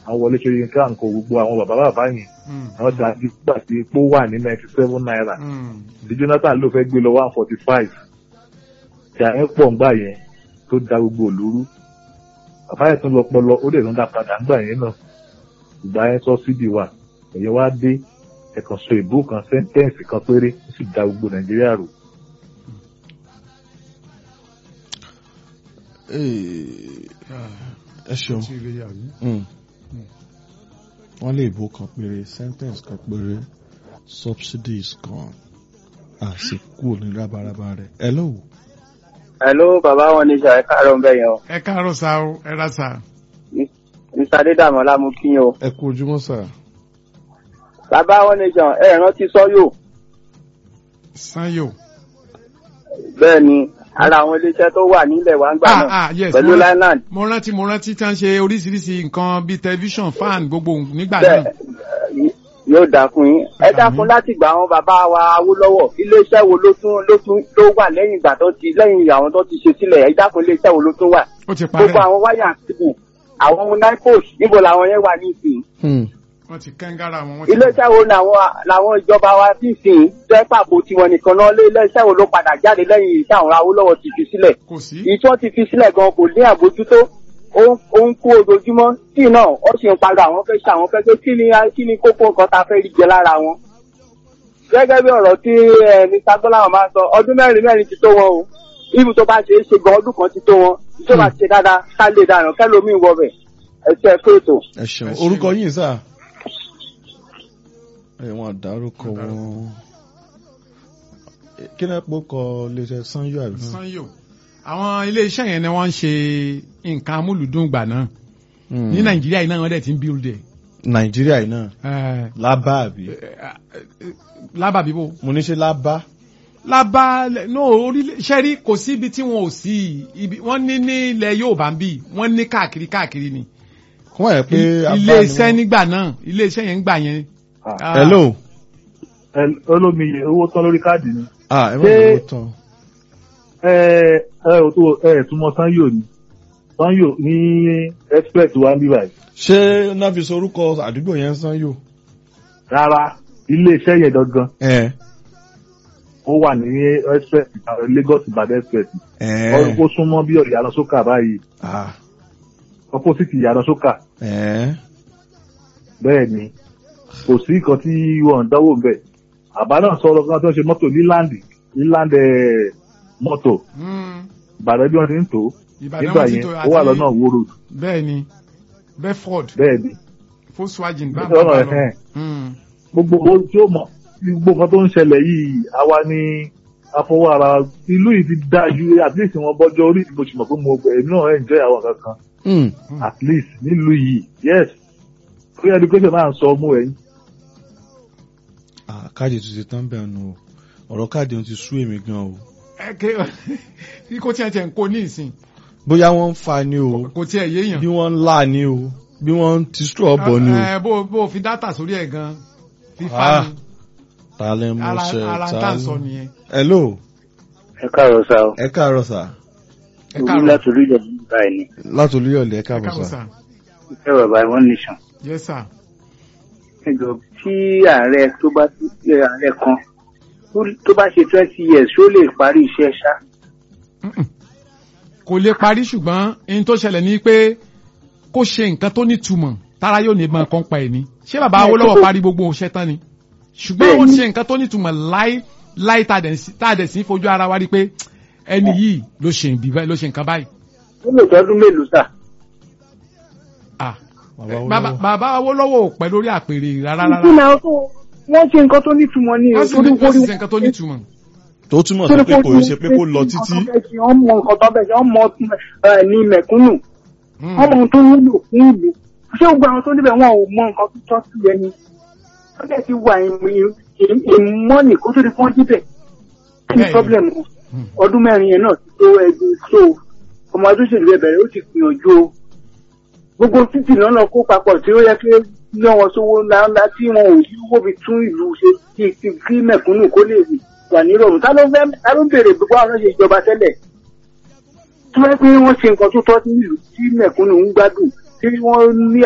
àwọn wọlé ṣe yín ká nǹkan gbogbo àwọn bàbá bàbá yẹn Mm. àwọn tí a ti gbà sí epo wà ní ninety seven naira Mm. tí Jonathan ló fẹ́ gbé lọ one forty five ìjà yẹn pọ̀ ńgbà yẹn tó da gbogbo òlúrú bàbá yẹn tún lọ pọlọ ó lè tún dá padà ńgbà yẹn náà ìgbà yẹn sọ síbi wà ẹ̀yẹ wá dé ẹ̀kan sọ ìbò kan sẹ́ńtẹ́ǹsì kan péré ó sì da gbogbo Nàìjíríà rò Eh, Ah, ẹ ṣeun tí ilé yà mí. Mm. wọ́n lè bó kan péré sentence kan péré subsidies kan àsìkò ní rábaraba rẹ̀ hello Hello, bàbá wọn ní ìṣà ẹ̀ka àárọ̀ ń bẹ̀ yẹn o. ẹ káàárọ̀ sá o ẹ ra sá. Mr. Adédàmọ́lá mú kí yín o. ẹ kú ojúmọ́ sà Bàbá wọn ní ìṣàn ẹ̀ rántí sọ́yò. sanyo. Bẹ́ẹ̀ ni, ara àwọn iléeṣẹ́ tó wà nílẹ̀ wa ń gbà ah náà. ah yes Pẹ̀lú mo- Lineland. mo rántí mo rántí tí wọ́n ṣe oríṣiríṣi nǹkan bíi tẹlifíṣàn fan gbogbo nígbà Bẹ́ẹ̀ náà. eh, yóò dà fún yín. Ẹ dákun láti gbà àwọn bàbá wa Awólọ́wọ̀. Iléeṣẹ́ wo ló tún ló tún ló wà lẹ́yìn ìgbà tó ti lẹ́yìn àwọn tó ti ṣe sílẹ̀? Ẹ dákun iléeṣẹ́ wo ló tún wà? ó ti Gbogbo parẹ́ àwọn wáyà síbù. Àwọn ohun NIPOS níbo làwọn yẹn wà ní ìsìn? Hmm. wọ́n ti kẹ́ńgára wọn. wọ́n ti- iléeṣẹ́ wo làwọn làwọn ìjọba wa ti sìn jẹ́ pàbó tiwọn nìkan náà lé iléeṣẹ́ wo ló padà jáde lẹ́yìn iṣẹ́ àwọn Awólọ́wọ̀ ti fi sílẹ̀ kò sí. èyí tí wọ́n ti fi sílẹ̀ gan kò ní àbójútó ó ń- ó ń kú ojoojúmọ́ tí náà ó sì ń pariwo àwọn fẹ́ ṣe àwọn fẹ́ pé kí ni kí ni kókó nǹkan tá a fẹ́ rí jẹ lára wọn. gẹ́gẹ́ bí ọ̀rọ̀ tí eh, Mr. Gbọ́láhàn máa ń sọ ọdún mẹ́rin mẹ́rin ti tó wọn o ibi tó bá ṣe é ṣe gan ọdún kan ti tó wọn ìjọba ti ṣe dáadáa ká lè dànù kẹ́lómi wọ bẹ̀ ẹ̀ṣẹ̀ fèètò. ẹ ṣeun Ẹ ṣeun. orúkọ yín sà ẹ wọn dárúkọ wọn kí náà pọ̀ kọ iléeṣẹ́ sanyo àbí sanyo. àwọn ilé-iṣẹ́ yẹn ni wọ́n ń ṣe nǹkan amúlùdùn gbà náà. Hmm. ní nàìjíríà yìí náà wọ́n dẹ̀ ti ń build ẹ̀. nàìjíríà yìí náà Eh, lábá àbí lábà bíbó. mo ní ṣe lábá lábà no orílẹ̀ sẹ́rí kò sí ibi tí wọn ò sí ibi wọ́n ní ní ilẹ̀ Yorùbá ń bì wọ́n ní káàkiri káàkiri ni. kún ẹ pé abá ilé ni iṣẹ́ wọ́n- nígbà náà ilé iṣẹ́ yẹn ń gbà yẹn. Ah, Ah, hello ẹ- olómi owó tán lórí káàdì ni ah ẹ má Ṣé- bẹ̀rù tán ẹ ẹ ò tó ẹ ẹ̀ túmọ̀ sanyo ni sanyo ní express wa ń bí báyìí ṣé náà fi sọ orúkọ àdúgbò yẹn sanyo rárá ilé iṣẹ́ yẹn gangan ẹ ó wà ní express Lagos Ìbàdàn express ẹ ó súnmọ́ bí ìyànà sókà báyìí ah opposite ìyànà sókà ẹ bẹ́ẹ̀ ni kò sí nǹkan tí wọ́n ń dánwò bẹ́ẹ̀ àbá náà sọ̀rọ̀ kan tó ń ṣe mọ́tò leland leland eh, mọ́tò mm, Ìbàdàn bí wọ́n ti ń tò ó Ìbàdàn nígbà wọn ti yẹn tó ó wà àti- lọ́nà Wo Road bẹ́ẹ̀ ni Bedford bẹ́ẹ̀ ni Volkswagen bá lọ́nà bá lọ. ẹ̀hẹ́n Mm, gbogbo ohun tí ó mọ̀ gbogbo nǹkan tó ń ṣẹlẹ̀ yìí àwa ni afọwọ́ ara wa. ìlú yìí ti dáa ju at least wọn bọ́jọ́ orí mo sì mọ̀ pé mo èmi náà enjoy àwọn kankan Hmm. at least nílùú yìí yes free education náà ń sọ ọmú ẹ̀yìn ah káàdì tó ti tán bẹ́ẹ̀ nù o ọ̀rọ̀ káàdì ohun ti sú èmi gan o ẹ ké kí kò tiẹ̀ tiẹ̀ ń kó ní ìsìn bóyá wọ́n ń fa ni o kò tiẹ̀ yéèyàn. bí wọ́n ń là ni o bí wọ́n ń ti straw bọ̀ ni o ẹ bó bó fi dátà sórí ẹ̀ gan fífa Ah, ni ta lẹ mọ ara ṣe ara ta tá à ń ló- sọ nìyẹn. hello ẹ káàárọ̀ sá o ẹ káàárọ̀ sà ẹ káàárọ̀ láti orí ìjọba báyìí ni láti olúyọ̀lẹ̀ ẹ ẹ káàbọ̀ káàárọ̀ sà sà ìfẹ́ bàbá one nation. yes sir. ẹjọ tí ààrẹ tó bá tí ààrẹ kan tó- tó bá ṣe twenty years ṣó lè parí iṣẹ́ ṣá. Mm-mm. kò lè parí ṣùgbọ́n ohun tó ṣẹlẹ̀ ni pé kó ṣe nǹkan tó nítumọ̀ tára yóò ní ìbọn kan pa ẹ̀ ní. ṣé bàbá Bẹ́ẹ̀, Awólọ́wọ̀ tó- parí gbogbo iṣẹ́ tán ni. ṣùgbọ́n ó Bẹ́ẹ̀ni. ṣe nǹkan tó nítumọ̀ láí láí tá a dẹ̀ sí- tá a dẹ̀ sí fojú ara wa rí pé ẹni yìí ló ṣe ìbí báyìí ló ṣe nǹkan báyìí. ó lè tọ́dún mélòó sà. Ah, bàbá bàbá bàbá Awólọ́wọ̀ ò pẹ́ lórí àpèrè rárá rárá. ìdílé àwọn tó wọ́n ṣe nǹkan tó nítumọ̀ ní wọ́n sì ní wọ́n sì ṣe nǹkan tó nítumọ̀. tó túmọ̀ sí pé kò ṣe pé kó lọ títí wọ́n mọ nǹkan tó bẹ̀ ṣe wọ́n mọ ẹ, ní mẹ̀kúnnù Mm. wọ́n mọ ohun tó wúlò fún ìlú ṣé gbogbo àwọn tó níbẹ̀ wọn ò mọ nǹkan tó tọ́ sí ẹni wọ́n dẹ̀ ti wà ìmọ̀nì kó tó di fún jíbẹ̀ kí ni Bẹ́ẹ̀ni. problem Mm. ọdún mẹ́rin yẹn náà ti tó ẹgbẹ́ so ọmọ ọdún ṣèlú ẹ̀bẹ̀rẹ̀ ó ti gbìyànjú o gbogbo títì náà lọ kó papọ̀ tí ó yẹ kí ná wọn sówó ńláńlá tí wọn ò yí owó fi tún ìlú ṣe kí kí kí mẹ̀kúnnù kó lè wà nírọ̀rùn tá ló fẹ́ tá ló béèrè gbogbo àwọn ṣe ìjọba tẹ́lẹ̀ tí wọ́n pé wọ́n ṣe nǹkan tó tọ́ sí ìlú tí mẹ̀kúnnù ń gbádùn tí wọ́n ní